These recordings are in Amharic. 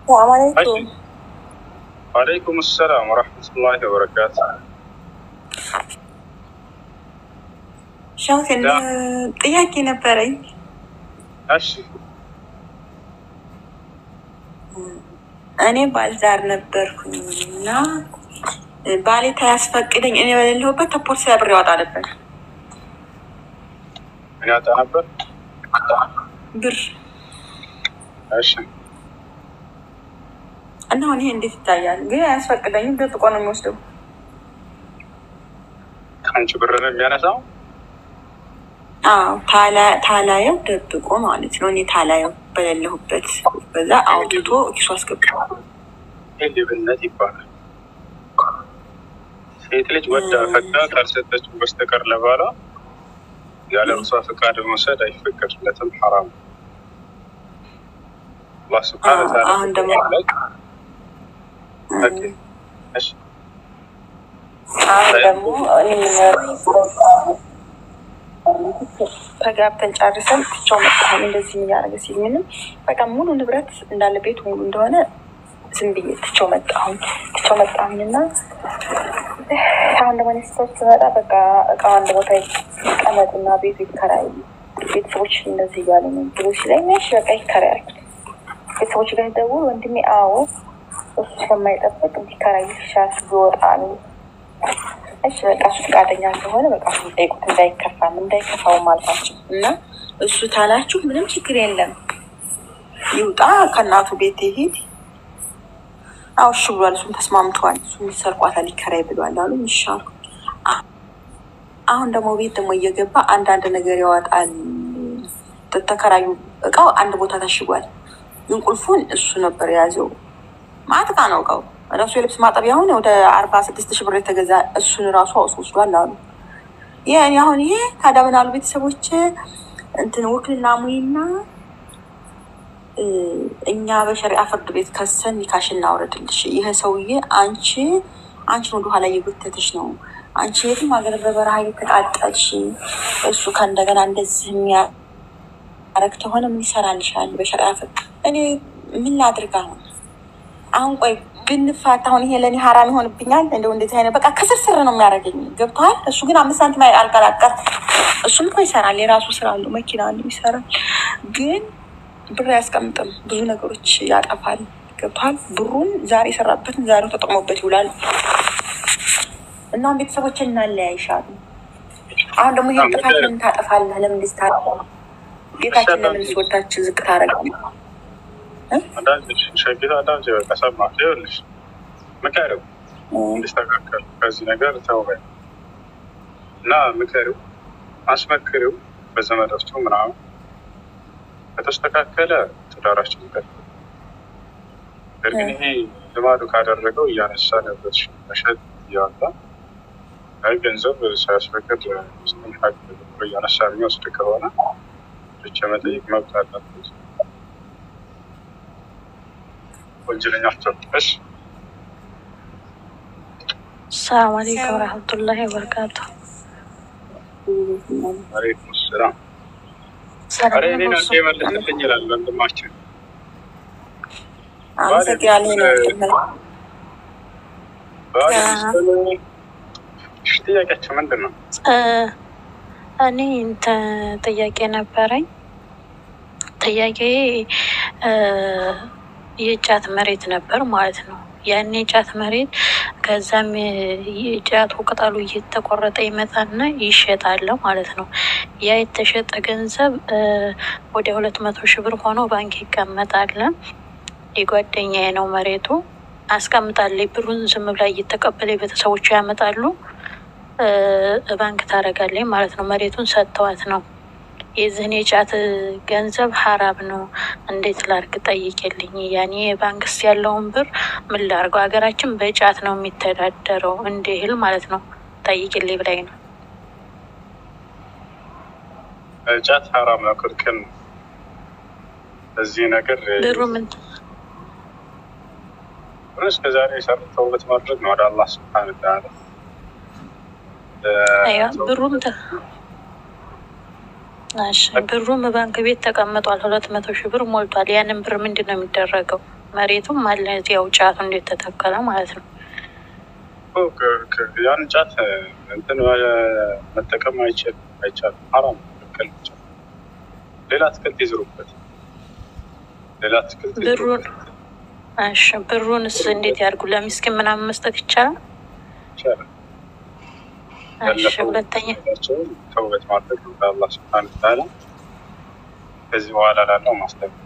ሰላም አለይኩም። ወአለይኩም ሰላም ወረሕመቱላሂ ወበረካቱ። ሻውቴን ጥያቄ ነበረኝ። እሺ እኔ ባልዛር ነበርኩኝ እና ባሌ ታያስፈቅደኝ እኔ በሌለሁበት ተፖርት ብር ያወጣ ነበር ምን ያጣ ነበር? ብር እሺ እና አሁን ይሄ እንዴት ይታያል? ግን አያስፈቅደኝም። ደብቆ ነው የሚወስደው። ከአንቺ ብር ነው የሚያነሳው? አዎ ታላ- ታላየው ደብቆ ማለት ነው። እኔ ታላየው በሌለሁበት በዛ አውጥቶ ኪሱ አስገባ። ይህ ሌብነት ይባላል። ሴት ልጅ ወዳ ፈቅዳ ካልሰጠችው በስተቀር ለባሏ ያለ እርሷ ፈቃድ መውሰድ አይፈቀድለትም፣ ሐራም ነው። አላህ ሱብሓነሁ ወተዓላ አሁን ደግሞ ኦኬ፣ እሺ አሁን ደግሞ እኔ ተጋብተን ጨርሰን ትቼው መጣሁ። እንደዚህ እያደረገ ሲል ምንም በቃ ሙሉ ንብረት እንዳለ ቤቱ ሙሉ እንደሆነ ዝም ብዬ ትቼው መጣሁ። ትቼው መጣሁኝ እና አሁን ደግሞ ኔስቶች ስመጣ በቃ እቃው አንድ ቦታ ይቀመጥና ቤቱ ይከራይ ቤተሰቦች እንደዚህ እያሉ ነው ብሎ ሲለኝ እሺ በቃ ይከራያል። ቤተሰቦች ጋር ደውል ወንድሜ አዎ እሱ ስለማይጠብቅ እንዲከራይ ይሻል ቢወጣ ነው እሺ በቃ እሱ ፈቃደኛ ከሆነ በቃ እሱ ጠይቁት፣ እንዳይከፋም እንዳይከፋውም አልኳቸው እና እሱ ታላችሁ ምንም ችግር የለም ይውጣ፣ ከእናቱ ቤት ይሄድ። አዎ እሺ ብሏል። እሱም ተስማምተዋል። እሱ ይሰርቋታል፣ ይከራይ ብሏል አሉ። ይሻሉ አሁን ደግሞ ቤት ደግሞ እየገባ አንዳንድ ነገር ያወጣል። ተከራዩ እቃው አንድ ቦታ ታሽጓል፣ ግን ቁልፉን እሱ ነበር የያዘው። ማጥቃ ነው እቃው ራሱ የልብስ ማጠቢያ አሁን ወደ አርባ ስድስት ሺህ ብር የተገዛ እሱን ራሱ አውስ ወስዷል አሉ። ይህ እኔ አሁን ይሄ ታዲያ ምን አሉ ቤተሰቦች እንትን ውክልና ሙይና እኛ በሸሪዓ ፍርድ ቤት ከሰን ኒካሽ እናውረድልሽ። ይሄ ሰውዬ አንቺ አንቺን ወደ ኋላ እየጎተተሽ ነው። አንቺ የትም ሀገር በበረሃ እየተቃጠልሽ እሱ ከእንደገና እንደዚህ የሚያረግ ከሆነ ምን ይሰራልሻል? በሸሪዓ ፍርድ እኔ ምን ላድርግ አሁን አሁን ቆይ ብንፋታ አሁን ይሄ ለእኔ ሀራም ይሆንብኛል። እንደው እንደዚህ አይነት በቃ ከስርስር ነው የሚያደርገኝ። ገብተዋል። እሱ ግን አምስት ሳንቲም አልቀላቀል። እሱም እኮ ይሰራል፣ የራሱ ስራ አለው፣ መኪና አለው፣ ይሰራል። ግን ብር አያስቀምጥም፣ ብዙ ነገሮች ያጠፋል። ገብተዋል። ብሩን ዛሬ የሰራበትን ዛሬው ተጠቅሞበት ይውላል። እናም ቤተሰቦች እናለያይሻሉ። አሁን ደግሞ ይህን ጥፋት ለምን ታጠፋለህ? ለምን ልስታ ቤታችን ለምን ስወታችን ዝቅ ታደርጋለህ? አንዳንድ ሸጊት አንዳንድ በቃ ሰማህ ይኸውልሽ፣ ምከሪው እንዲስተካከል ከዚህ ነገር ተውበይ እና ምከሪው፣ አስመክሪው በዘመዶቹ ምናምን ከተስተካከለ ትዳራችን ይቀጥል። ነገር ግን ይሄ ልማዱ ካደረገው እያነሳ ነበር መሸጥ እያወጣ አይ ገንዘብ ሳያስፈቅድ ሚስትን ሀቅ እያነሳ የሚወስድ ከሆነ ብቻ መጠየቅ መብት አለበት። ወንጀለኛ አትሆንበሽ። ሰላም አለይኩም ወረህመቱላሂ ወበረካቱ። አለይኩም ሰላም። ሰላም ኧረ እኔ ነው ናት እሱ። የመለሰልኝ ይላል ወንድማችን። አመሰግናለሁ። ባል ሚስቱን እሺ፣ ጥያቄያቸው ምንድን ነው? እ እኔ እንትን ጥያቄ ነበረኝ። ጥያቄ እ የጫት መሬት ነበር ማለት ነው። ያን የጫት መሬት ከዛም የጫቱ ቅጠሉ እየተቆረጠ ይመጣና ይሸጣል ማለት ነው። ያ የተሸጠ ገንዘብ እ ወደ ሁለት መቶ ሺህ ብር ሆኖ ባንክ ይቀመጣል። የጓደኛዬ ነው መሬቱ አስቀምጣለች። ብሩን ዝም ብላ እየተቀበለ ቤተሰቦቹ ያመጣሉ እ ባንክ ታደርጋለች ማለት ነው። መሬቱን ሰጥተዋት ነው። የዚህን የጫት ገንዘብ ሀራም ነው። እንዴት ላርግ ጠይቄልኝ። ያኔ ባንክስ ያለውን ብር ምን ላርገው? ሀገራችን በጫት ነው የሚተዳደረው እንደ እህል ማለት ነው። ጠይቄልኝ ብላኝ ነው። ጫት ሀራም ነው፣ ክልክል ነው። እዚህ ነገር ብሩ ምን እስከ ዛሬ የሰሩት ተውበት ማድረግ ነው ወደ አላህ ስብሐነ ወተዓላ አያ ብሩም ተ እሺ ብሩም ባንክ ቤት ተቀምጧል። ሁለት መቶ ሺህ ብር ሞልቷል። ያንን ብር ምንድን ነው የሚደረገው? መሬቱም አለ ያው ጫቱ እንዴት ተተከለ ማለት ነው። እኮ ከ- ከ- ያን ጫት እንትን መጠቀም አይችል አይቻልም። ሐራም ነው፣ ክልክል ብቻ። ሌላ አትክልት ይዝሩበት፣ ሌላ አትክልት ብሩን ይዝሩበት እሺ ብሩንስ እንዴት ያድርጉ? ለሚስኪን ምናምን መስጠት ይቻላል? ይቻላል። እሺ ያለፈው ሁለተኛ ቸውን ተውበት ማድረግ ነው ለአላህ ስብሐነ ወተዓላ። ከዚህ በኋላ ላለው ማስጠንቀቅ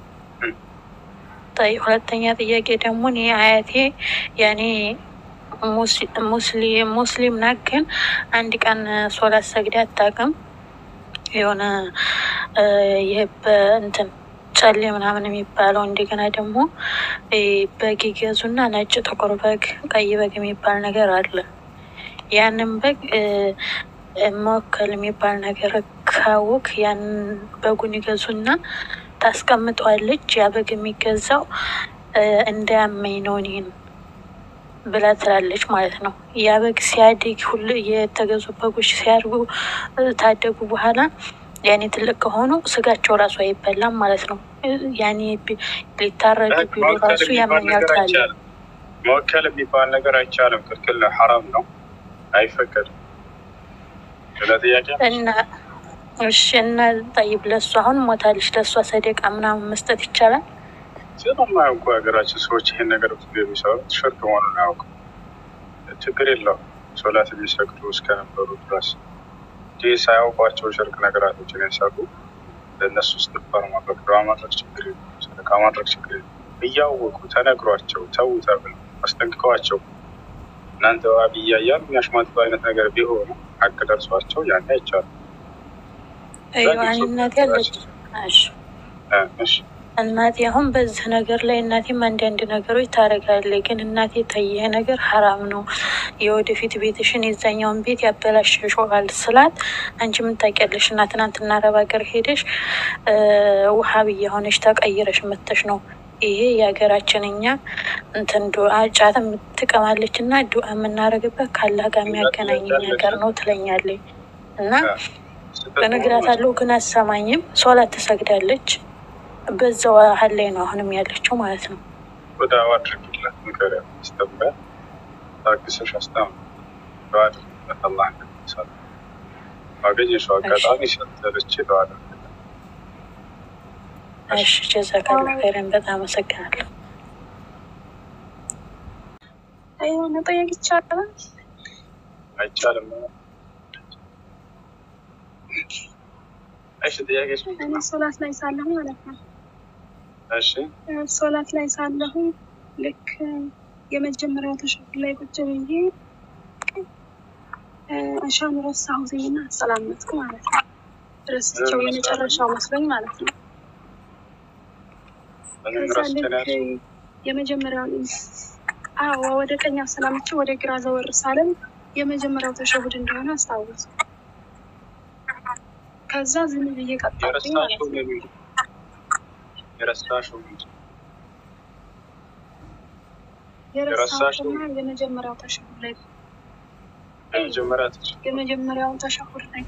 ጠይ ሁለተኛ ጥያቄ ደግሞ እኔ አያቴ ያኔ ሙስ- ሙስሊም ሙስሊም ናት፣ ግን አንድ ቀን ሶላት ሰግዳ አታውቅም። የሆነ እ፣ ይህ በእንትን ጨሌ ምናምን የሚባለው እንደገና ደግሞ እ፣ በግ ይገዙና ነጭ፣ ጥቁር በግ፣ ቀይ በግ የሚባል ነገር አለ። ያንን በግ እ፣ እ፣ መወከል የሚባል ነገር ካወቅ ያንን በጉን ይገዙና ታስቀምጠዋለች። ያ በግ የሚገዛው እ፣ እንዳያመኝ ነው እኔን ብላ ትላለች ማለት ነው። ያ በግ ሲያድግ ሁሉ የተገዙ በጎች ሲያድጉ እ፣ ታደጉ በኋላ ያኔ ትልቅ ከሆኑ ስጋቸው ራሱ አይበላም ማለት ነው። እ፣ ያኔ ቢ- ሊታረዱ ቢሉ መወከል ራሱ የሚባል ያመኛል ነገር ትላለች። አይቻልም። መወከል የሚባል ነገር አይቻልም፣ ክልክል ነው፣ ሐራም ነው፣ አይፈቀድም። ሌላ ጥያቄ እና እሺ እና ጠይብ ለሱ አሁን ሞታለች፣ ለእሷ ሰደቃ ምናምን መስጠት ይቻላል? ስለማያውቁ ሀገራችን ሰዎች ይሄን ነገር ብዙ የሚሰሩት ሽርክ መሆኑን አያውቁ። ችግር የለውም ሶላት የሚሰግዱ እስከነበሩ ድረስ ይህ ሳያውቋቸው ሽርክ ነገራቶችን የሰሩ ለእነሱ እስትግፋር ማድረግ ዱዓ ማድረግ ችግር የለም፣ ሰደቃ ማድረግ ችግር የለም። እያወቁ ተነግሯቸው ተዉ ተብለው አስጠንቅቀዋቸው እናንተ ዋብያ እያሉ የሚያሽሟጥጡ አይነት ነገር ቢሆኑ ሀቅ ደርሷቸው ያን አይቻልም። ይዋን እናቴ አለች። እሺ እ እሺ እናቴ አሁን በዚህ ነገር ላይ እናቴም አንዳንድ ነገሮች ታደርጋለች። ግን እናቴ ተይህ ነገር ሀራም ነው፣ የወደፊት ቤትሽን የዛኛውን ቤት ያበላሽሽዋል ስላት፣ አንቺ ምን ታውቂያለሽ? እና ትናንትና አረብ ሀገር ሄደሽ እ ውሃብያ ሆነሽ ተቀይረሽ መተሽ ነው ይሄ የሀገራችን እኛ እንትን ዱዓ ጫትም ትቀማለች እና ዱዓ የምናደርግበት ካላህ ጋር የሚያገናኝ ነገር ነው ትለኛለች እና እነግራታለሁ ግን አሰማኝም። ሶላት ትሰግዳለች። በዛው ሀል ላይ ነው አሁንም ያለችው ማለት ነው። ወደ አድርግለት ንገሪያት፣ አስተምሪያት፣ ታግሰሽ አስተምሪ፣ ዱዓ አድርግለት አላህ እንደሚሰራ ባገኘሽው አጋጣሚ ሰተለች ዱዓ አድርግለት። እሺ ጀዛካላ ኸይረን በጣም አመሰግናለሁ። የሆነ ጠየቅ ይቻላል? አይቻልም። እሺ ጥያቄሽ ምንድን እኔ ነው? ሶላት ላይ ሳለሁ ማለት ነው እሺ ሶላት ላይ ሳለሁ ልክ የመጀመሪያው ተሸሁድ ላይ ቁጭ ብዬ አሻን ረሳሁትኝና አሰላመትኩ ማለት ነው። ረስቸው የመጨረሻው መስሎኝ ማለት ነው። በምን ከዛ ረስቼ ነው ልክ ያልሽው? የመጀመሪያውን አዎ ወደ ቀኝ አሰላምቼ ወደ ግራ ዘወር ሳለም የመጀመሪያው ተሸሁድ እንደሆነ አስታወስኩ። ከዛ ዝም ብዬ ቀጠልኩኝ ማለት የረሳሽው ነው። ምንድን ነው? የረሳሽው ምንድን ነው? የረሳሁትና የመጀመሪያው ተሸሁድ ላይ የመጀመሪያ ትች የመጀመሪያውን ተሸሁድ ላይ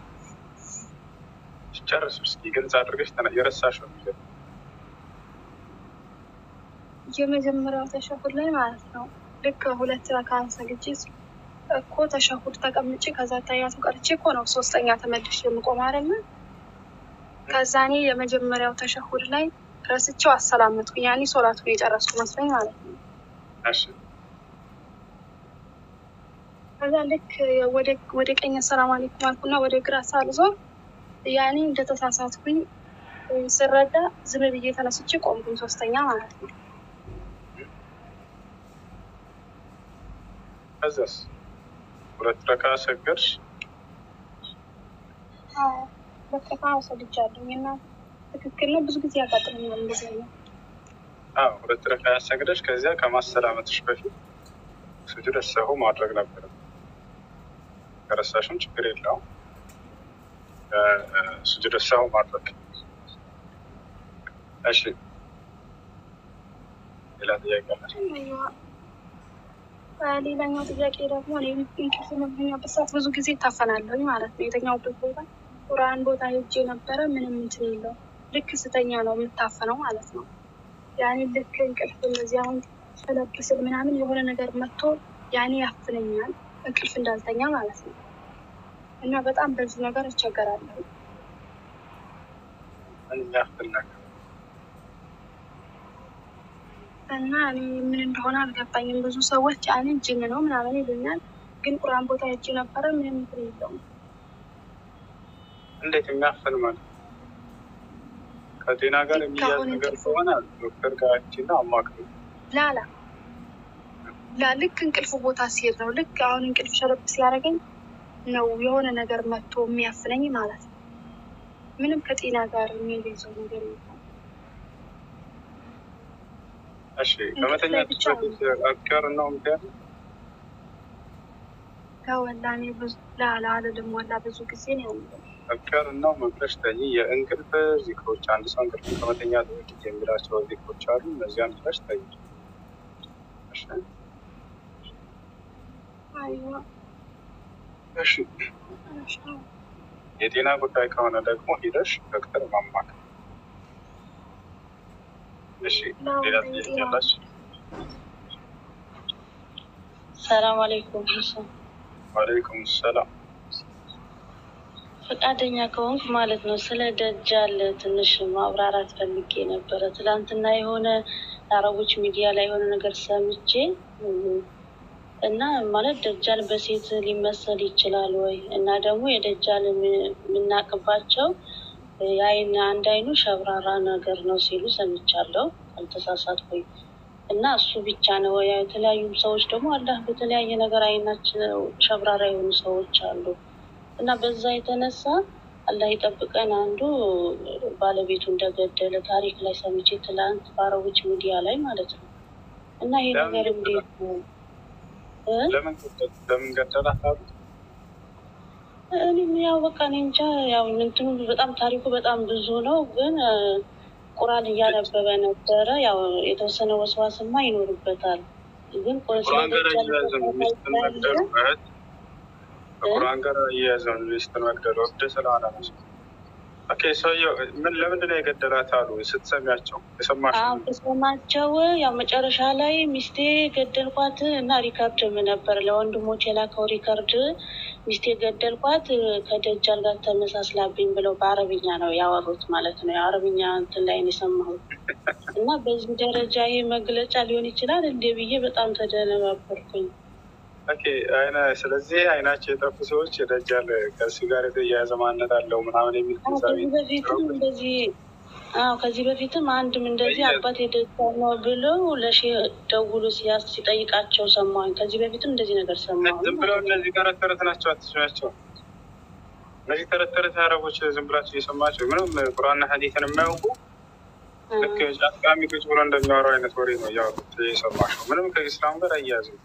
ጨርስ እስኪ ግልጽ አድርገሽ ተና- የረሳሽው ምንድን ነው? የመጀመሪያው ተሸሁድ ላይ ማለት ነው። ልክ ሁለት ረካን ሰግጄ እኮ ተሸሁድ ተቀምጬ ከዛ ታያቱ ቀርቼ እኮ ነው ሶስተኛ ተመልሼ የምቆም አይደለ? ከዛ እኔ የመጀመሪያው ተሸሁድ ላይ ረስቼው አሰላመጥኩ። ያኔ ሶላቱን የጨረስኩ መስሎኝ ማለት ነው። እሺ ከዛ ልክ ወደ ወደ ቀኝ ሰላም አለይኩም አልኩና ወደ ግራ ሳልዞር ያኔ እንደተሳሳትኩኝ ስረዳ ዝም ብዬ ተነስቼ ቆምኩኝ ሶስተኛ ማለት ነው። ከዛስ ሁለት ረካ ሰገድሽ? አዎ በቃ ወሰድጃለሁ እና ትክክል ነው። ብዙ ጊዜ ያጋጥመኛል እንደዚህ ነው። አዎ ሁለት ረካ ያሰግደሽ ከዚያ ከማሰላመትሽ በፊት ስጁድ ሰሁ ማድረግ ነበር። ከረሳሽም ችግር የለውም። ስጁድ ሰሁ ማድረግ። እሺ ሌላ ጥያቄ አለ? ሌላኛው ጥያቄ ደግሞ እኔ እንቅልፍ በምተኛበት ሰዓት ብዙ ጊዜ ይታፈናለሁኝ ማለት ነው። የተኛውበት ቦታ ቁርአን ቦታ ሄጄ ነበረ። ምንም እንትን የለው ልክ ስተኛ ነው የምታፈነው ማለት ነው። ያኔ ልክ እንቅልፍ እንደዚህ አሁን ፈለግ ስል ምናምን የሆነ ነገር መጥቶ ያኔ ያፍነኛል፣ እንቅልፍ እንዳልተኛ ማለት ነው። እና በጣም በዚህ ነገር እቸገራለሁ። ምን የሚያክል ነገር እና እኔ ምን እንደሆነ አልገባኝም። ብዙ ሰዎች ያኔ ጅን ነው ምናምን ይሉኛል፣ ግን ቁርአን ቦታ ሄጄ ነበረ ምንም እንትን የለውም። እንዴት የሚያፍን ማለት ነው? ከጤና ጋር ልክ የሚያዝ አሁን ነገር እንቅልፍ ከሆነ ዶክተር ጋር ሂጂና አማክሪ። ላላ ላ ልክ እንቅልፍ ቦታ ሲሄድ ነው ልክ አሁን እንቅልፍ ሸረብ ሲያደርገኝ ነው የሆነ ነገር መጥቶ የሚያፍነኝ ማለት ነው። ምንም ከጤና ጋር የሚይዘው ነገር የለም። እሺ እንቅልፍ ላይ ከመተኛት ብቻ በፊት አፍካር ነው ምክንያት ከወላ እኔ ብዙ ላላ አልልም ወላ ብዙ ጊዜ ነው ያለው። አፍካር ነው መብለሽ ተኝ የእንቅልፍ ዚክሮች አንድ ሰው እንቅልፍ ከመተኛት በፊት የሚላቸው ዚክሮች አሉ። እነዚያን ብለሽ ተኝ። እሺ አይዋ እሺ እሺ። የጤና ጉዳይ ከሆነ ደግሞ ሂደሽ ዶክተር ማማከር። እሺ ሌላ ጥያቄ ያላችሁ? ሰላም አለይኩም ሁሴን። ዋሌይኩም ሰላም። ፈቃደኛ ከሆንክ ማለት ነው ስለ ደጃል ትንሽ ማብራራት ፈልጌ ነበረ። ትላንትና የሆነ አረቦች ሚዲያ ላይ የሆነ ነገር ሰምቼ እም፣ እና ማለት ደጃል በሴት ሊመሰል ይችላል ወይ? እና ደግሞ የደጃል የም- የምናቅባቸው የአይን አንድ አይኑ ሸብራራ ነገር ነው ሲሉ ሰምቻለሁ፣ አልተሳሳትኩኝ። እና እሱ ብቻ ነው ወይ? የተለያዩ ሰዎች ደግሞ አላህ በተለያየ ነገር አይናቸው ሸብራራ የሆኑ ሰዎች አሉ። እና በዛ የተነሳ አላህ ይጠብቀን። አንዱ ባለቤቱ እንደገደለ ታሪክ ላይ ሰምቼ ትላንት በአረቦች ሚዲያ ላይ ማለት ነው። እና ይሄ ለምን ነገር እንዴት ነው እ? ለምን ገደ- ለምን ገደላት አሉ? እኔም ያው በቃ እኔ እንጃ ያው እንትኑ በጣም ታሪኩ በጣም ብዙ ነው፣ ግን እ፣ ቁርአን እያነበበ ነበረ። ያው የተወሰነ ወስዋስማ ይኖርበታል። ግን ቆ- ስለ ቁርአን ጋር ደጃል እያያዘን ሚስትን መግደሉ እህት ከቁርአን ጋር እያያዘን ሚስትን መግደሉ እብድ ስለሆነ ነው። ኦኬ ሰውየው ምን ለምንድን ነው የገደላት አሉ ስትሰሚያቸው የሰማሽ አሁን ተሰማቸው ያው መጨረሻ ላይ ሚስቴ ገደልኳት እና ሪከርድም ነበር ለወንድሞች የላከው ሪከርድ ሚስቴ ገደልኳት ከደጃል ጋር ተመሳስላብኝ ብለው በአረብኛ ነው ያወሩት ማለት ነው። የአረብኛ እንትን ላይ ነው የሰማሁት እና በዚህ ደረጃ ይሄ መግለጫ ሊሆን ይችላል እንዴ ብዬ በጣም ተደነባበርኩኝ። ኦኬ አይነ ስለዚህ አይናቸው የጠፉ ሰዎች የደጃል ከእሱ ጋር የተያያዘ ማንነት አለው ምናምን የሚል አዎ ግንዛቤ ከዚህ በፊትም እንደዚህ አዎ ከዚህ በፊትም አንድም እንደዚህ አባት የደጃል ነው ብለው ለሼ ደውሎ ሲያስ ሲጠይቃቸው ሰማሁኝ። ከዚህ በፊትም እንደዚህ ነገር ሰማሁኝ። ዝም ብለው እነዚህ ተረት ተረት ናቸው፣ አትስሚያቸው። እነዚህ ተረት ተረት አረቦች ዝም ብላቸው እየሰማቸው ምንም ቁርአንና ሐዲትን የማያውቁ ልክ ጫቃሚ ቁጭ ብሎ እንደሚያወራው አይነት ወሬ ነው እያወሩት የሰማሽው። ምንም ከኢስላም ጋር አያያዝም።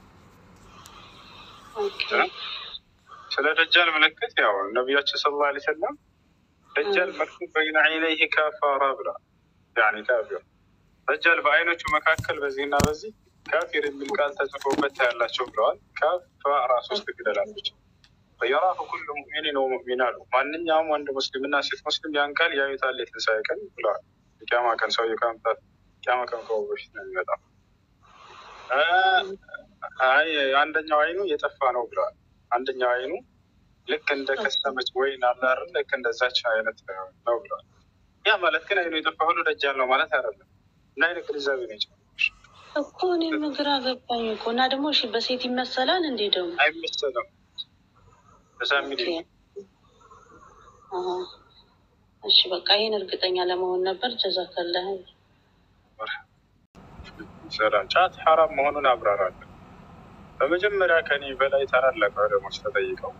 ኦኬ ስለ ደጃል ምልክት ያው ነቢያችን ስለ ላ ሰለም ደጃል መክቱብ በይነ ዐይነይህ ካፋራ ብላ ያኒ ካፊር ደጃል በአይኖቹ መካከል በዚህና በዚህ ካፊር የሚል ቃል ተጽፎበት ታያላቸው ብለዋል። ካፋራ ሶስት ፊደላቶች የራሁ ኩሉ ሙእሚኒን ወሙእሚን አሉ። ማንኛውም ወንድ ሙስሊምና ሴት ሙስሊም ያን ቃል ያዩታል የትንሣኤ ቀን ብለዋል። የቂያማ ቀን ሰውዬው ከመምጣት ቂያማ ቀን ከመሆኑ በፊት ነው የሚመጣው። አይ አንደኛው አይኑ የጠፋ ነው ብለዋል። አንደኛው አይኑ ልክ እንደ ከሰመች ወይን አለ አይደል? ልክ እንደዛች አይነት ነው ብለዋል። ያ ማለት ግን አይኑ የጠፋ ሁሉ ደጃል ነው ማለት አይደለም። እና አይነት ግንዛቤ ነው የጨመረሽ። እኮ እኔም ግራ ገባኝ እኮ እና ደግሞ እሺ በሴት ይመሰላል እንዴ ደግሞ አይመሰለም በዛ ሚል ኦኬ። አሀ። እሺ በቃ ይህን እርግጠኛ ለመሆን ነበር። ጀዛከላህ ሰላም ጫት ሐራም መሆኑን አብራራለን። በመጀመሪያ ከኔ በላይ ታላላቅ ዑለሞች ተጠይቀው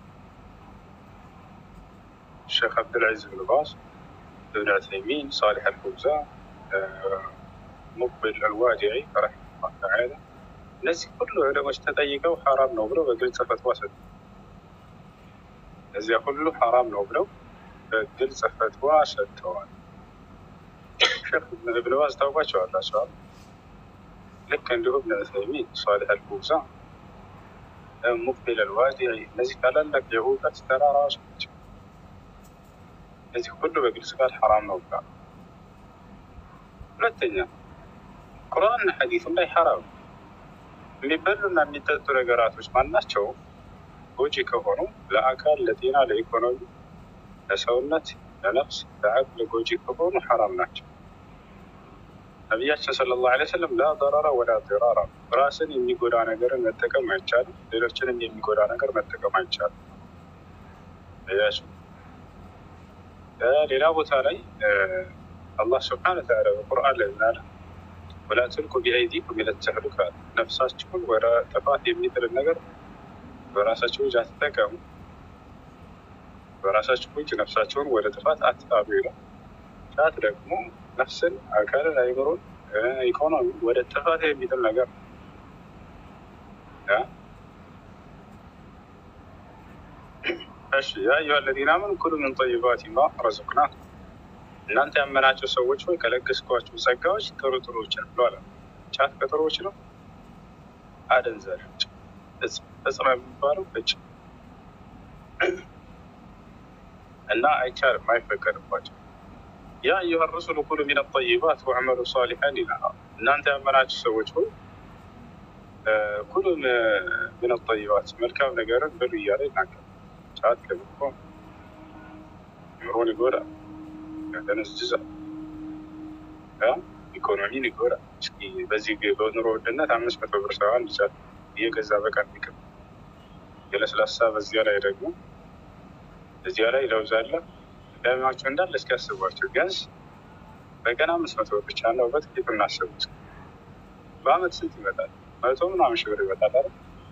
ሼክ አብዱልዓዚዝ ብን ባስ፣ እብን ዑሰይሚን፣ ሳሊሕ አልፈውዛን፣ ሙቅቢል አልዋዲዒ ረሒመሁላህ ተዓላ እነዚህ ሁሉ ዑለሞች ተጠይቀው ሐራም ነው ብለው በግልጽ ፈትዋ ሰጡ። እነዚያ ሁሉ ሐራም ነው ብለው በግልጽ ፈትዋ ሰጥተዋል። ሼክ እብን ባዝ ታውቋቸዋላቸዋል። ልክ እንዲሁም እብን ዑሰይሚን፣ ሳሊሕ አልፈውዛን፣ ሙቅቢል አልዋዲዒ እነዚህ ታላላቅ የእውቀት ተራራዎች ናቸው። እነዚህ ሁሉ በግልጽ ቃል ሐራም ነው ብለዋል። ሁለተኛ ቁርአንና ሐዲሱም ላይ ሐራም የሚበሉና የሚጠጡ ነገራቶች ማናቸው ጎጂ ከሆኑ ለአካል፣ ለጤና፣ ለኢኮኖሚ፣ ለሰውነት፣ ለነፍስ፣ ለአቅል ጎጂ ከሆኑ ሐራም ናቸው። ነቢያችን ሰለላሁ ዐለይሂ ወሰለም ላ ደራራ ወላ ዲራራ፣ ራስን የሚጎዳ ነገርን መጠቀም አይቻልም፣ ሌሎችንም የሚጎዳ ነገር መጠቀም አይቻልም። ያቸው ሌላ ቦታ ላይ አላህ ስብሐነ ወተዓላ በቁርአን ላይ ምናለ ወላ ትልቁ ቢአይዲኩም ኢለ ተህሉካ፣ ነፍሳችሁን ወደ ጥፋት የሚጥልን ነገር በራሳችሁ እጅ አትጠቀሙ፣ በራሳችሁ እጅ ነፍሳችሁን ወደ ጥፋት አትጣሉ ይላል። ጫት ደግሞ ነፍስን፣ አካልን፣ አይምሮን፣ ኢኮኖሚ ወደ ጥፋት የሚጥል ነገር ነው። እሺ ያ አዩሃ አለዚነ አመኑ ኩሉ ምን ጠይባቲ ማ ረዘቅናኩም እናንተ ያመናቸው ሰዎች ሆይ ከለገስኳቸው ጸጋዎች ጥሩ ጥሩዎችን ብሎ አለ። ጫት ከጥሩዎች ነው። አደንዛዥ እጽ ነው የሚባለው እጭ እና አይቻልም፣ አይፈቀድባቸው። ያ አዩሃ ረሱሉ ኩሉ ሚን ጠይባት ወዕመሉ ሳሊሐን ይላል። እናንተ ያመናቸው ሰዎች ሆይ ኩሉ ሚን ጠይባት መልካም ነገርን ብሉ እያለ ይናገራል። ጫት ከብኮ ኑሮን ይጎዳል ያደነዝዛል፣ ኢኮኖሚን ይጎዳል። እስኪ በዚህ በኑሮ ውድነት አምስት መቶ ብር ሰው አንድ ጫት እየገዛ በቀን ቢቅም የለስላሳ በዚያ ላይ ደግሞ እዚያ ላይ ለውዝ አለ ዳሚያቸው እንዳለ እስኪ ያስቧቸው። ቢያንስ በቀን አምስት መቶ ብር ብቻ ነው። በጥቂቱ እናስቡት። በአመት ስንት ይመጣል? መቶ ምናምን ሺህ ብር ይመጣል አይደል?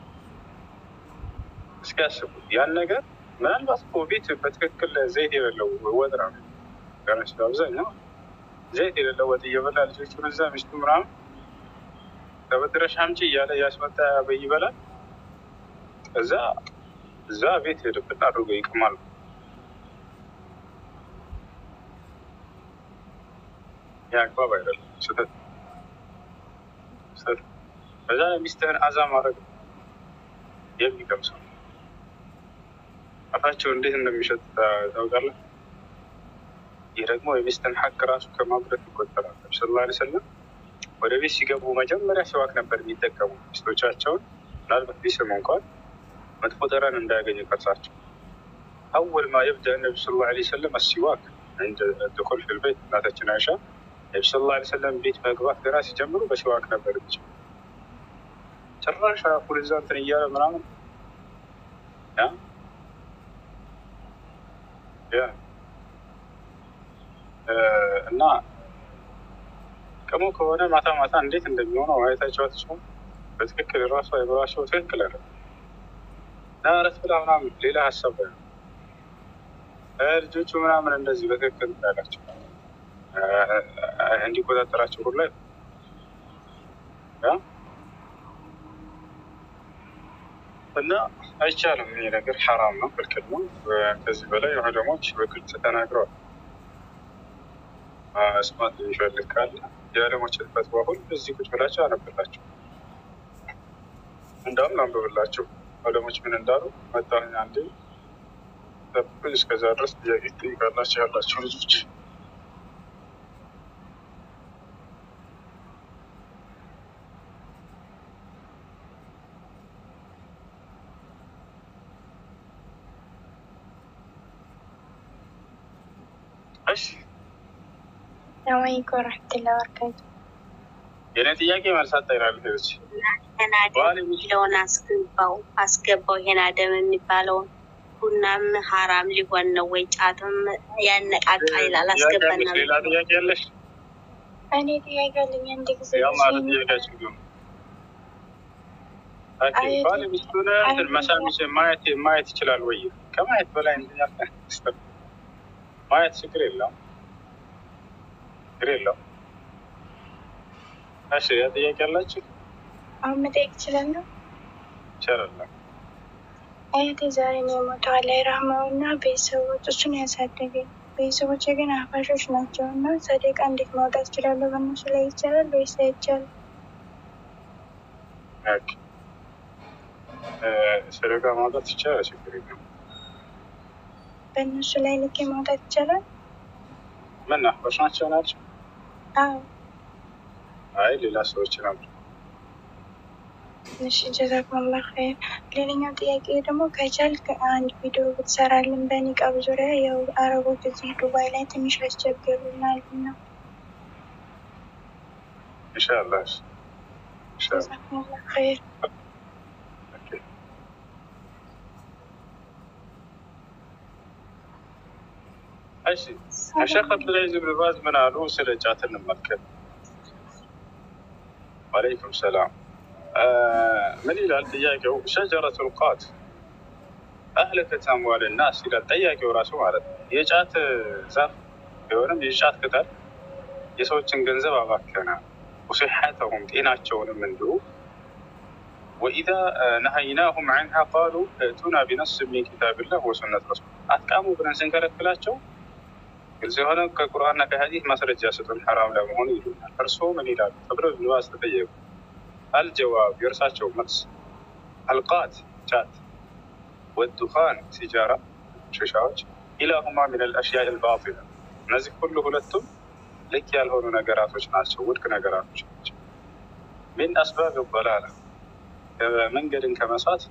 እስኪ ያስቡት ያን ነገር ምናልባት እኮ ቤት በትክክል ዘይት የሌለው ወጥ ነው ገነች አብዛኛው ዘይት የሌለው ወጥ እየበላ ልጆቹን እዛ ሚስቱ ምናምን ተበድረሽ አምጪ እያለ እያስመጣ በይ ይበላል። እዛ እዛ ቤት ሄድብን አድርጎ ይቅማል። ይህ አግባብ አይደለም፣ ስህተት ስህተት። በዛ ላይ ሚስትህን አዛ ማድረግ የሚቀምሰው አፋቸው እንዴት እንደሚሸጥ ታውቃለህ? ይህ ደግሞ የሚስትን ሀቅ ራሱ ከማጉደት ይቆጠራል። ነቢ ስለ ላ ሰለም ወደ ቤት ሲገቡ መጀመሪያ ሲዋክ ነበር የሚጠቀሙ ሚስቶቻቸውን ምናልባት ቢስሙ እንኳን መጥፎ ጠረን እንዳያገኙ ቅርሳቸው አወል ማ የብዳ ነቢ ስለ ላ ሰለም አሲዋክ እንደ ድኮል ፊል ቤት እናታችን አይሻ ነቢ ስለ ላ ሰለም ቤት መግባት ገና ሲጀምሩ በሲዋክ ነበር ብቻ ጭራሽ ሁልዛ እንትን እያለ ምናምን ያ እና ቅሙ ከሆነ ማታ ማታ እንዴት እንደሚሆነው ማየታቸው አትችሉም። በትክክል ራሱ አይበራቸው ትክክል አለ ናረት ብላ ምናምን ሌላ ሀሳብ ልጆቹ ምናምን እንደዚህ በትክክል ያላቸው እንዲቆጣጠራቸው ሁሉ ላይ እና አይቻልም። ይህ ነገር ሐራም ነው፣ ክልክል ነው። ከዚህ በላይ ዑለሞች በግልጽ ተናግረዋል። መስማት የሚፈልግ ካለ የዓለሞችን ፈትዋ ሁሉ እዚህ ቁጭ ብላችሁ አነብላችሁ። እንዳውም ላንብብላችሁ ዑለሞች ምን እንዳሉ መጣሁኝ። አንዴ ጠብቁኝ። እስከዛ ድረስ ጥያቄ ትጠይቃላችሁ ያላችሁ ልጆች እሺ ሰላሙአለይኩም ወረሕመቱላሂ ወበረካቱ። የኔ ጥያቄ መልስ አጣይናል። ሄች ይሄን አደም የሚለውን አስገባው አስገባው ይሄን አደም የሚባለውን ቡናም ሀራም ሊሆን ነው ወይ? ጫትም ያነቃቃ ይላል። አስገባና ሌላ ጥያቄ ያለሽ? እኔ ጥያቄ አለኝ። አንድ ጊዜ ያው ማለት ጥያቄያችን ግን ባል ሚስቱን እንትን መሳም ማየት ማየት ይችላል ወይ? ከማየት በላይ እንትን ማየት ችግር የለውም ችግር የለውም። እሺ ያ ጥያቄ አላችሁ? አሁን መጠየቅ እችላለሁ? ይቻላል። አያቴ ዛሬ ነው የሞተው። አላህ ይርሐመው እና ቤተሰቦቹን ያሳደገኝ። ቤተሰቦቼ ግን አፋሾች ናቸው እና ሰደቃ እንዴት ማውጣት እችላለሁ? በእነሱ ላይ ይቻላል ወይስ አይቻልም? ሰደቃ ማውጣት ይቻላል፣ ችግር የለም። በእነሱ ላይ ልኬ ማውጣት ይቻላል? ምን አፋሽ ናቸው ናቸው? አዎ አይ ሌላ ሰዎችን አምጡ። እሺ ጀዛኩሙላህ ኸይር። ሌላኛው ጥያቄ ደግሞ ከቻልክ አንድ ቪዲዮ ብትሰራልን በኒቃብ ዙሪያ ያው አረቦች እዚህ ዱባይ ላይ ትንሽ ያስቸግሩናል እና ኢንሻአላህ ኢንሻአላህ ጀዛኩሙላህ ኸይር። ኦኬ። እሺ ሸክ አብዱልዓዚዝ ብን ባዝ ምን አሉ? ስለ ጫት እንመልከት። ወአለይኩም ሰላም። ምን ይላል ጥያቄው? ሸጀረቱል ቃት አህለከት አምዋል ናስ ይላል ጠያቂው ራሱ ማለት ነው። የጫት ዛፍ ቢሆንም የጫት ቅጠል የሰዎችን ገንዘብ አባከነ፣ ወሲሐተሁም ጤናቸውንም እንዲሁ ወኢዛ ነሀይናሁም ዐንሃ ቃሉ እቱና ቢነስ ሚን ኪታብላህ ወሱነት ረሱል አትቃሙ ብለን ስንከለክላቸው ግልጽ የሆነ ከቁርአንና ከሐዲስ ማስረጃ ስጡን ሐራም ለመሆኑ ይሉናል። እርስዎ ምን ይላሉ ተብለው ኢብኑ ባዝ ተጠየቁ። አልጀዋብ የእርሳቸው መልስ አልቃት ጫት ወዱኻን ሲጃራ ሽሻዎች ኢላሁማ ሚን አልአሽያእ አልባጢላ እነዚህ ሁሉ ሁለቱም ልክ ያልሆኑ ነገራቶች ናቸው፣ ውድቅ ነገራቶች ናቸው። ሚን አስባብ በላላ መንገድን ከመሳት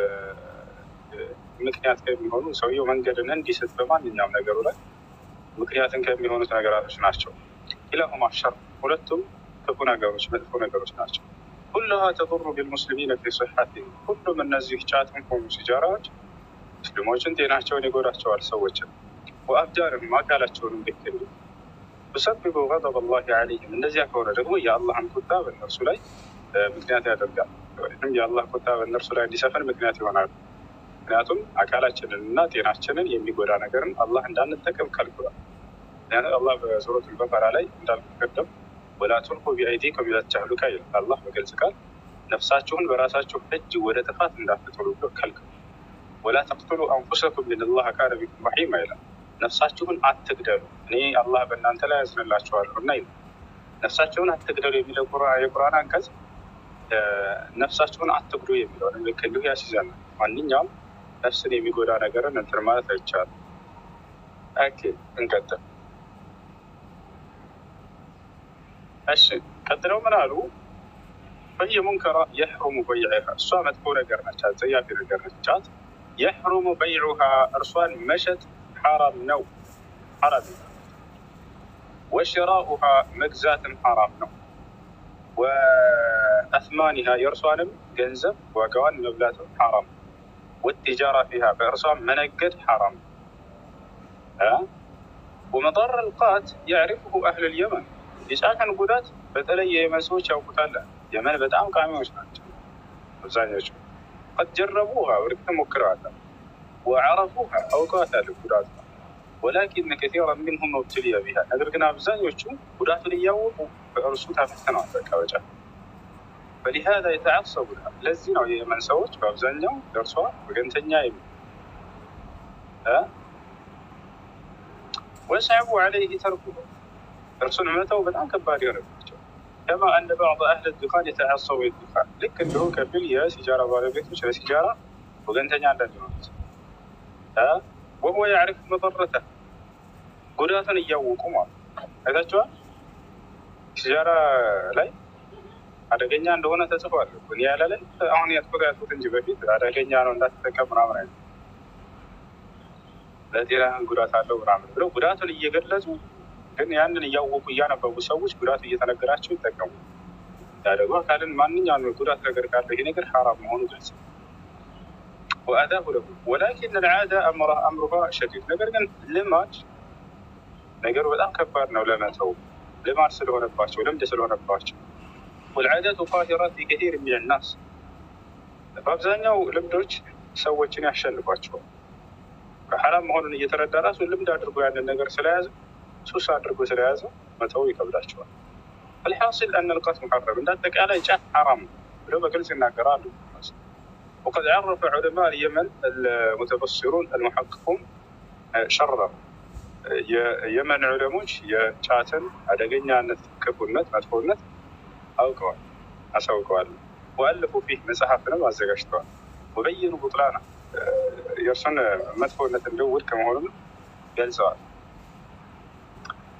ምክንያት ከሚሆኑ ሰውየው መንገድን እንዲስት በማንኛውም ነገሩ ላይ ምክንያትን ከሚሆኑት ነገራቶች ናቸው። ኢላሁማ ሸር ሁለቱም ክፉ ነገሮች፣ መጥፎ ነገሮች ናቸው። ሁሉሃ ተضሩ ቢልሙስሊሚነ ፊ ሲሐቲሂም ሁሉም እነዚህ ጫትም ሆኑ ሲጃራዎች ሙስሊሞችን ጤናቸውን ይጎዳቸዋል፣ ሰዎችን ወአብዳንም አካላቸውንም ልክ እንዲሁ ቱሰብቡ ገضብ ላህ ዐለይህም እንደዚያ ከሆነ ደግሞ የአላህን ቁጣ በእነርሱ ላይ ምክንያት ያደርጋል ወይም የአላህ ቁጣ በእነርሱ ላይ እንዲሰፍን ምክንያት ይሆናሉ። ምክንያቱም አካላችንን እና ጤናችንን የሚጎዳ ነገርን አላህ እንዳንጠቀም ከልክሏል። ምክንያቱም አላህ በሱረቱል በቀራ ላይ እንዳልኩት ቀደም ወላ ቱልቁ ቢአይዲኩም ኢላ ተህሉካ ይላል። አላህ በግልጽ ቃል ነፍሳችሁን በራሳችሁ እጅ ወደ ጥፋት እንዳትጥሉ ብሎ ከልክሏል። ወላ ተቅቱሉ አንፉሰኩም ኢነላሀ ካነ ቢኩም ረሒማ ይላል። ነፍሳችሁን አትግደሉ እኔ አላህ በእናንተ ላይ ያዝንላችኋለሁ እና ይላል። ነፍሳችሁን አትግደሉ የሚለው የቁርአን አንቀጽ ነፍሳችሁን አትጉዱ የሚለውን ልክ እንዲሁ ያስይዛል። ማንኛውም ነፍስን የሚጎዳ ነገርን እንትን ማለት አይቻልም። ኦኬ እንቀጥል። እሺ ቀጥለው ምን አሉ? በየ ሙንከራ የሕሩሙ በይዕሃ እሷ መጥፎ ነገር ነች፣ አጸያፊ ነገር ነች። ጫት የሕሩሙ በይዑሃ እርሷን መሸጥ ሐራም ነው፣ ሐራም ነው። ወሽራኡሃ መግዛትም ሐራም ነው። ወአስማኒሃ የእርሷንም ገንዘብ ዋጋዋን መብላትም ሐራም ነው። ወቲጃራ ፊሃ በእርሷም መነገድ ሐራም ነው። ወመጣር አልቃት ያዕሪፍሁ አህል ልየመን የጫትን ጉዳት በተለይ የየመን ሰዎች ያውቁታል። የመን በጣም ቃሚዎች ናቸው አብዛኞቹ። ቀድ ጀረቡሃ እርግጥ ሞክረዋል። ወዐረፉሃ አውቀዋታል ጉዳቱ ወላኪን ከሲራ ሚንሁም መብትልያ ቢሃ ነገር ግን አብዛኞቹ ጉዳቱን እያወቁ በእርሱ ተፈትነዋል። በቃ በጫት ፈሊሃዛ የተዓሰቡ ለዚህ ነው የየመን ሰዎች በአብዛኛው ለእርሷ ወገንተኛ የሚ ወሰዕቡ ዐለይህ ተርኩ እርሱን መተው በጣም ከባድ የሆነባቸው ከማ አነ ባዕض አህል ዱኻን የተዓሰቡ ዱኻን ልክ እንዲሁ ከፊል የሲጃራ ባለቤቶች ለሲጃራ ወገንተኛ እንደሚሆኑት ወሁወ ያዕሪፍ መضረተ ጉዳቱን እያወቁ ማለት አይታችኋል። ሲጃራ ላይ አደገኛ እንደሆነ ተጽፏል። እኔ ያለ ላይ አሁን ያጥቁት ያልኩት እንጂ በፊት አደገኛ ነው እንዳትጠቀም ምናምን አይነት ለጤናህን ጉዳት አለው ምናምን ብለው ጉዳቱን እየገለጹ ግን ያንን እያወቁ እያነበቡ ሰዎች ጉዳቱ እየተነገራቸው ይጠቀሙ። ያ ደግሞ አካልን ማንኛውም ጉዳት ነገር ካለው ይሄ ነገር ሐራም መሆኑ ግልጽ ነው። ወአዳሁ ለሁ ወላኪን ልዓዳ አምሩሃ ሸዲድ ነገር ግን ልማድ ነገሩ በጣም ከባድ ነው ለመተው ልማድ ስለሆነባቸው ልምድ ስለሆነባቸው ወልዓዳቱ ቃሂራት ፊ ከቲር ሚን ናስ በአብዛኛው ልምዶች ሰዎችን ያሸንፏቸዋል። ሐራም መሆኑን እየተረዳ ራሱ ልምድ አድርጎ ያንን ነገር ስለያዘ ሱስ አድርጎ ስለያዘ መተው ይከብዳቸዋል። አልሓሲል አነ ልቃት ሙሐረም እንደ አጠቃላይ ጫት ሐራም ብለው በግልጽ ይናገራሉ። وقد عرف علماء اليمن المتبصرون المحققون شره የየመን ዑለሞች የጫትን አደገኛነት፣ ክፉነት፣ መጥፎነት አውቀዋል፣ አሳውቀዋል። ወአለፉ ፊህ መጽሐፍንም አዘጋጅተዋል። ወበየኑ ቡጥላና የእርሱን መጥፎነት እንዲሁ ውድቅ መሆኑን ገልጸዋል።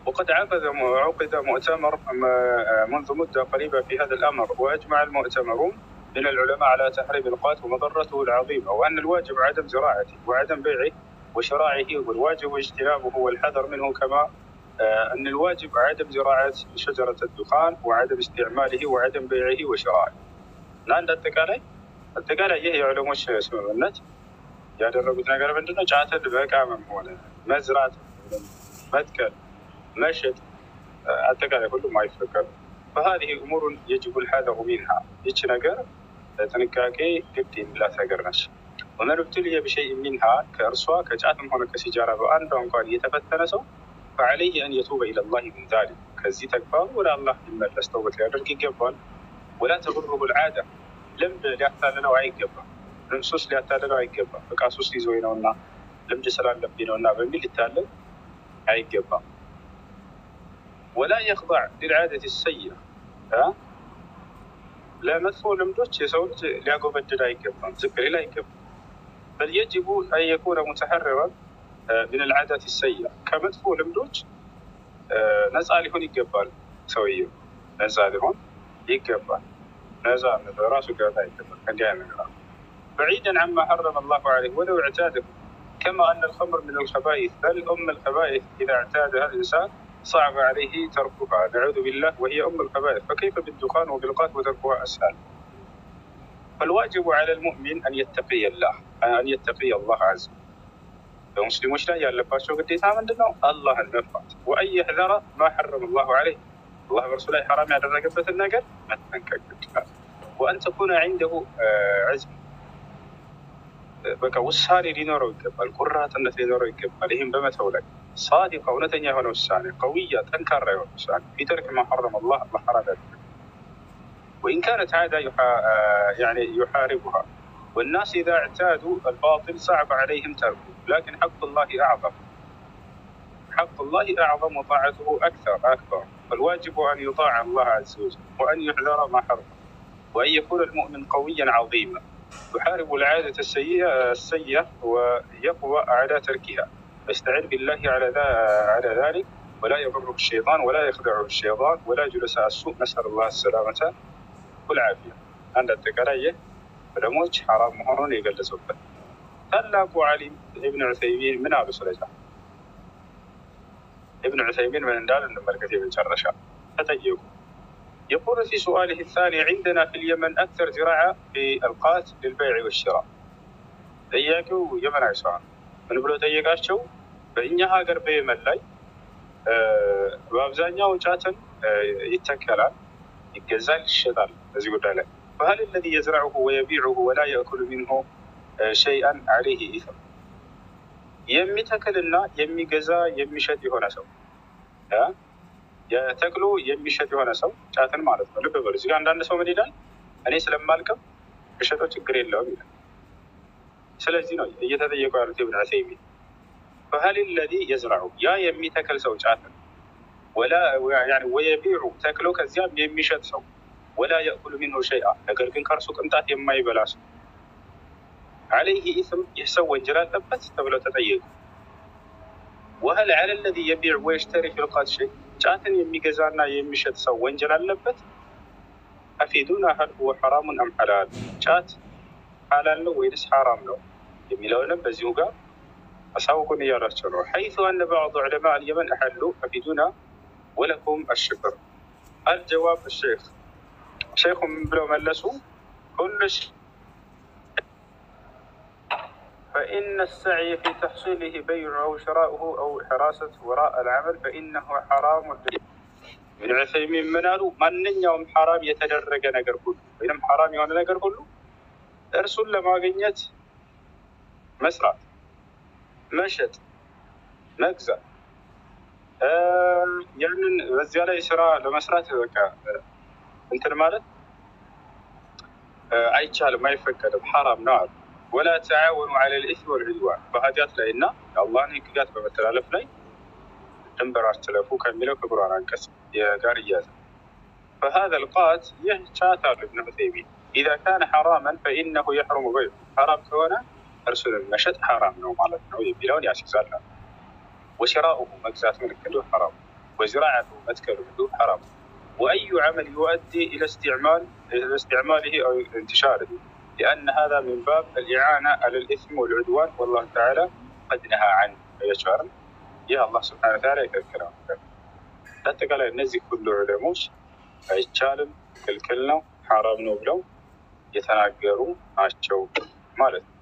وقد عقد عقد مؤتمر م- منذ مدة قريبة في هذا الأمر وأجمع المؤتمرون من العلماء على تحريم القات ومضرته العظيمة وأن الواجب عدم زراعته وعدم بيعه وشراعه والواجب اجتنابه والحذر منه كما آه، أن الواجب عدم زراعة شجرة الدخان وعدم استعماله وعدم بيعه وشراعه ለአንድ አጠቃላይ አጠቃላይ ይህ የዑለሞች ስምምነት ያደረጉት ነገር ምንድነው? ጫትን በቃመም ሆነ መዝራት፣ መትከል፣ መሸጥ አ- አጠቃላይ ሁሉም አይፈቀዱ። فهذه أمور يجب الحذر منها ይች ነገር ጥንቃቄ ግድ የሚላት ነገር ነች። ومن ابتلي بشيء منها ከእርሷ ከጫትም ሆነ ከሲጃራ በአንዷ እንኳን የተፈተነ ሰው فعليه أن يتوب إلى الله من ذلك ከዚህ ተግባሩ ወደ አላህ ሊመለስ ተውበት ሊያደርግ ይገባል። ولا تغره العادة ልምድ ሊያታልለው አይገባም። ወይም ሱስ ሊያታልለው አይገባም። በቃ ሱስ ይዞኝ ነው እና ልምድ ስላለብኝ ነው እና በሚል ሊታለል አይገባም። ወላ የኽضዕ ሊልዓደት ሰይአ አ? ለመጥፎ ልምዶች የሰው ልጅ ሊያጎበድድ አይገባም፣ ዝቅ ሊል አይገባም። በል የጅቡ አን የኩነ ሙተሐረረን ምን ልዓደት ሰይአ ከመጥፎ ልምዶች አ፣ ነፃ ሊሆን ይገባል። ሰውየው ነፃ ሊሆን ይገባል። ነፃ ራሱ ገበታ ይገባል ከእንዲህ አይነት ነገር بعيدا عما حرم الله عليه ولو اعتاده كما أن الخمر من الخبائث بل أم الخبائث إذا اعتادها الإنسان صعب عليه تركها نعوذ بالله وهي أم الخبائث فكيف بالدخان وبالقات وتركها أسهل فالواجب على المؤمن أن يتقي الله أن يتقي الله عز وجل በሙስሊሞች ላይ ያለባቸው ግዴታ ምንድን ነው? አላህን መፍራት ወአን የሕዘረ ማ ሐረመ ላሁ ዐለይህ አላህ በእርሱ ላይ ሐራም ያደረገበትን ነገር መጠንቀቅ ግድ ይላል። ወአን ተኩነ ዒንደሁ ዐዝም በቃ ውሳኔ ሊኖረው ይገባል። ቁራጥነት ሊኖረው ይገባል። ይህም በመተው ላይ ሳዲቃ እውነተኛ የሆነ ውሳኔ፣ ቀውያ ጠንካራ የሆነ ውሳኔ ፊ ተርክ ማ ሐረመ አላህ አላህ ሐራም ያደረገ وإن كانت عادة يحا- آه يعني يحاربها والناس إذا اعتادوا الباطل صعب عليهم تركه لكن حق الله أعظم حق الله أعظم وطاعته أكثر أكبر فالواجب أن يطاع الله عز وجل وأن يحذر ما حرم وأن يكون المؤمن قويا عظيما يحارب العادة السيئة السيئة ويقوى على تركها فاستعن بالله على ذا- على ذلك ولا يضره الشيطان ولا يخدعه الشيطان ولا جلساء السوء نسأل الله السلامة والعافية عند التقرية علموች ሐራም መሆኑን የገለጹበት ታላቁ ዓሊም ኢብን ዑሰይሚን ምን አሉ? ስለዛ ኢብን ዑሰይሚን ምን እንዳሉ እንመልከት። የመጨረሻ ተጠየቁ يقول في سؤاله الثاني عندنا في اليمن أكثر زراعة في القات للبيع والشراء ጥያቄው የመናዊ ሰው ነው። ምን ብሎ ጠየቃቸው? በእኛ ሀገር በየመን ላይ እ፣ በአብዛኛው ጫትን እ፣ ይተከላል፣ ይገዛል፣ ይሸጣል። በዚህ ጉዳይ ላይ فهل الذي يزرعه ويبيعه ولا يأكل منه آه، شيئا عليه إثم የሚተክልና የሚገዛ የሚሸጥ የሆነ ሰው እ፣ የተክሎ የሚሸጥ የሆነ ሰው ጫትን ማለት ነው። ልብ በሉ እዚህ ጋር አንዳንድ ሰው ምን ይላል? እኔ ስለማልቅም ብሸጠው ችግር የለውም ይላል። ስለዚህ ነው እየተጠየቁ ያሉት ኢብን ዑሰይሚን فهل الذي يزرعه ያ የሚተክል ሰው ጫትን ወላ ያኒ ወየቢዑ ተክሎ ከዚያም የሚሸጥ ሰው ወላ የእኩሉ ሚንሁ ሸይአ ነገር ግን ከእርሱ ቅንጣት የማይበላ ሰው አለይህ ኢስም ይህ ሰው ወንጀል አለበት ተብለው ተጠየቁ። ወህል ዐለ ለዚ የቢዕ ወየሽተሪ ፊልቃት ሸይ ጫትን የሚገዛና የሚሸጥ ሰው ወንጀል አለበት? አፊዱና ሀል ሁወ ሐራሙን አም ሐላል ጫት ሐላል ነው ወይንስ ሐራም ነው የሚለውንም በዚሁ ጋር አሳውቁን እያሏቸው ነው። ሐይث አነ ባዕض ዑለማ አልየመን አሐሉ አፊዱና ወለኩም አሽክር አልጀዋብ ሼክ ሼኹ ምን ብለው መለሱ? ኩሉ ሸ- فإن السعي في تحصيله بيع أو شراؤه أو حراسة وراء العمل فإنه حرام ابن عثيمين من قالوا ማንኛውም ሐራም የተደረገ ነገር ሁሉ ወይም ሐራም የሆነ ነገር ሁሉ እርሱን ለማግኘት መስራት፣ መሸጥ፣ መግዛት እ፣ ያንን በዚያ ላይ ስራ ለመስራት በቃ እ፣ እንትን ማለት እ፣ አይቻልም፣ አይፈቀድም፣ ሐራም ነው አሉ። ወላ ተዓወኑ ዐለ ልኢስም ወልዑድዋን በኃጢአት ላይ እና የአላህን ሕግጋት በመተላለፍ ላይ ድንበር አትለፉ ከሚለው ክቡራን አንቀጽ ጋር እያዘ فهذا القات يهشات ابن عثيمين إذا كان حراما فإنه يحرم بيعه حرام كون أرسل المشد حرام نو مالت نو يبيلون ياسيزال وشراؤه مجزات من كله حرام وزراعة متكل الحدود حرام وأي عمل يؤدي إلى استعمال إلى استعماله أو انتشاره لأن هذا من باب الإعانة على الإثم والعدوان والله تعالى قد نهى عنه يشعر يا الله سبحانه وتعالى يكلكلهم በአጠቃላይ እነዚህ ሁሉ ዑለሞች አይቻልም ክልክል ነው ሐራም ነው ብለው የተናገሩ ናቸው ማለት ነው።